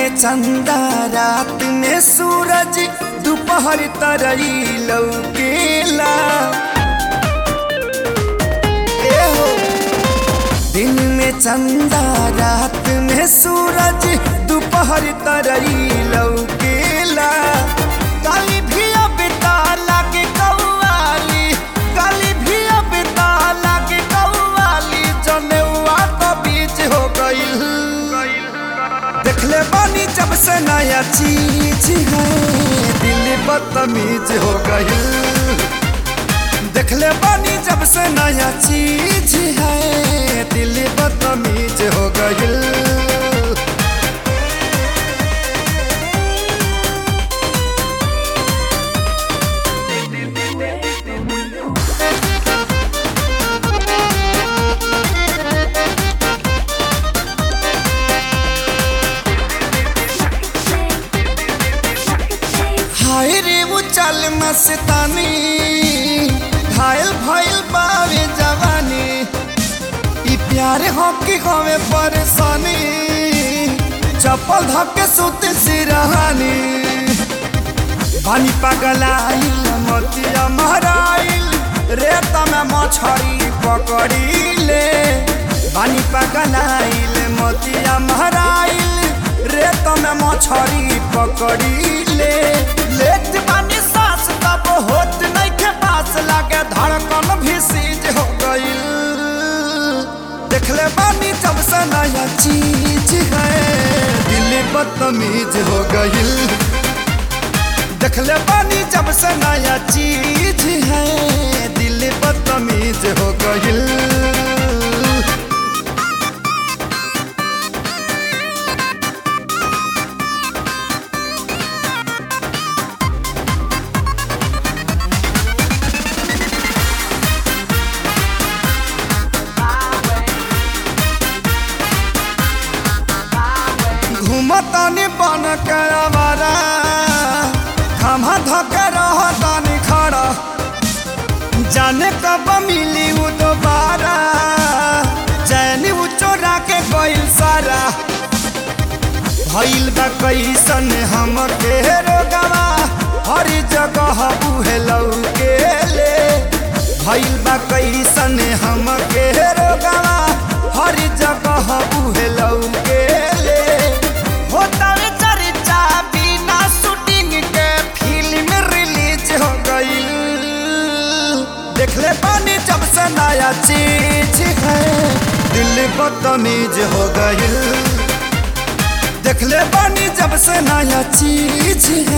में चंदा रात में सूरज दोपहर तरई लौकेला ए हो दिन में चंदा रात में सूरज दोपहर तरई लौकेला काली भी अब ताला के कौवाली काली भी अब ताला के कौवाली जनेवा तो बीच हो गईल देखले बानी जब से नया चीज है दिल बदतमीज हो गई देखले बानी जब से नया चीज है दिल बदतमीज हो गई हाय रे वो चल मस्तानी घायल भइल बावे जवानी ई प्यार हो कि हमें परेशानी चप्पल धक्के सुत सिरहानी बानी पगलाइल मोतिया महराइल रेत में मछरी पकड़ीले बानी पगलाइल मोतिया महराइल रेत में मछरी पकड़ीले लेट बानी सांस तब होत नहीं के पास लागे धड़कन भी सीज हो गईल देखले बानी जब से नया चीज है दिल बदतमीज हो गईल देखले बानी जब से नया चीज है दिल बदतमीज हो गईल घूमतानी बन के आवारा खमा धके रहतानी खड़ा जाने कब मिली वो दोबारा चैनी वो चोरा के गइल सारा भइल बा कैसन हम के रोगवा हर जगह उहे लौके ले भइल बा कैसन हम के रोगवा हर जगह उहे लौके ले होता रे चर्चा बिना शूटिंग के फिल्म रिलीज हो गई देखले पानी जब से नया चीज है दिल बदतमीज हो गई देखले पानी जब से नया चीज